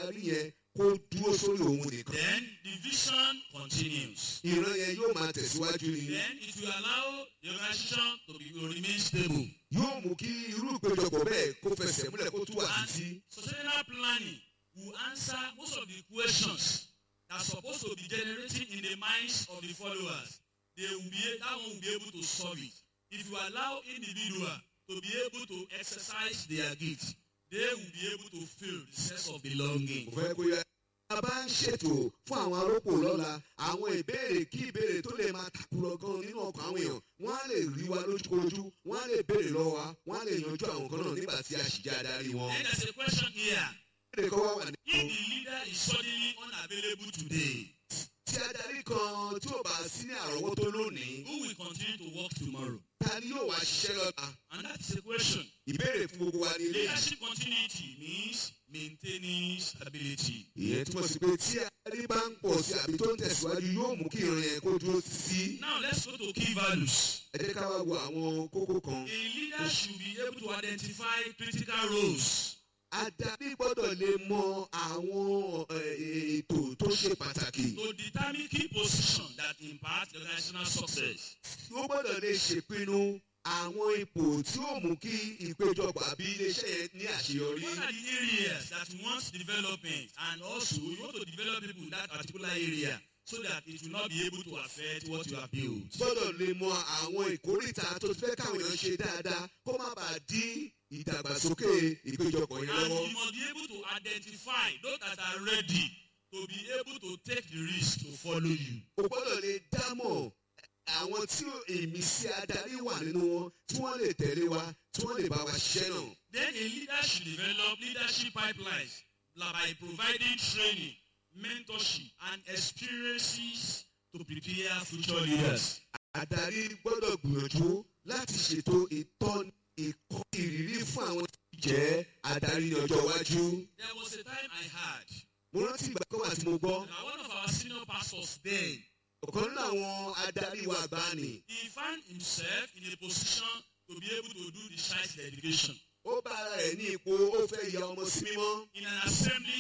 adarí yẹn kó dúró sórí òun nìkan. then the vision continues. ìran yẹn yóò máa tẹ̀síwájú ni. Then it will allow the organization to, be, to remain stable. yóò mú kí irú ìpéjọpọ̀ bẹ́ẹ̀ kó fẹsẹ̀ múlẹ̀ kó tún wà And títí. sustainable planning will answer most of the questions that are supposed to be generating in the minds of the followers. They will be that one will be able to solve it. If you allow individual to be able to exercise their gift, they will be able to feel the sense of belonging. mo fẹ́ kó yẹ. a bá ń ṣètò fún àwọn arọ́pò lọ́la àwọn ìbéèrè kí ìbéèrè tó lè máa takùrọ̀ gan nínú ọkàn àwọn èèyàn wọ́n á lè rí wa lójúkojú wọ́n á lè béèrè lọ́wọ́ wa wọ́n á lè yanjú àwọn kan náà nígbà tí a sì jẹ́ adarí wọn. Then there's a question here. ìbéèrè kan wá wà ní. If the leader is suddenly unavailable today, tí adarí kan tí ò bá sí ní àrọ́wọ́tó lónìí who will continue to work tomorrow? ta ni yóò wá ṣiṣẹ́ lọ́la. And that is a question. ìbéèrè fún gbogbo wa ní ilé. Leadership continuity means maintaining stability. ìyẹn túmọ̀ sí pé tí adarí bá ń pọ̀ sí àbí tó ń tẹ̀síwájú yóò mú kí ìran yẹn kó dúró títí. Now let's go to key values. ẹ jẹ́ ká wá wo àwọn kókó kan. A leader should be able to identify critical roles. adarí gbọ́dọ̀ lè mọ àwọn eh, ètò tó ṣe pàtàkì. to determine key positions that impact the organizational success. ó gbọ́dọ̀ lè ṣèpinnu àwọn ipò tí ó mú kí ìpéjọpọ̀ àbí iléeṣẹ́ yẹn ní àṣeyọrí. What are the areas that you want development and also you want to develop people in that particular area so that it will not be able to affect what you have built. gbọ́dọ̀ lè mọ àwọn ìkórìtà tó fẹ́ káwọn èèyàn ṣe dáadáa kó má bàa dí ìdàgbàsókè ìpéjọpọ̀ yẹn And lọ́wọ́. you must be able to identify those that are ready to be able to take the risk to follow you. o gbọ́dọ̀ lè dámọ̀ àwọn tí ìmísí adarí wà nínú wọn tí wọ́n lè tẹ̀lé wa tí wọ́n lè bá wa ṣiṣẹ́ náà. Then a leader should develop leadership pipelines by providing training, mentorship, and experiences to prepare future leaders. adarí gbọ́dọ̀ gbìyànjú láti ṣètò ìtọ́ni ìkọ́ ìrírí fún àwọn tí jẹ́ adarí ní ọjọ́ iwájú. There was a time I had mo rántí ìgbà kan wà tí mo gbọ́ that one of our senior pastors then ọ̀kan nínú àwọn adarí wa àgbà ni he found himself in a position to be able to do the child dedication ó bá ara rẹ̀ ní ipò ó fẹ́ ya ọmọ sí mímọ́ in an assembly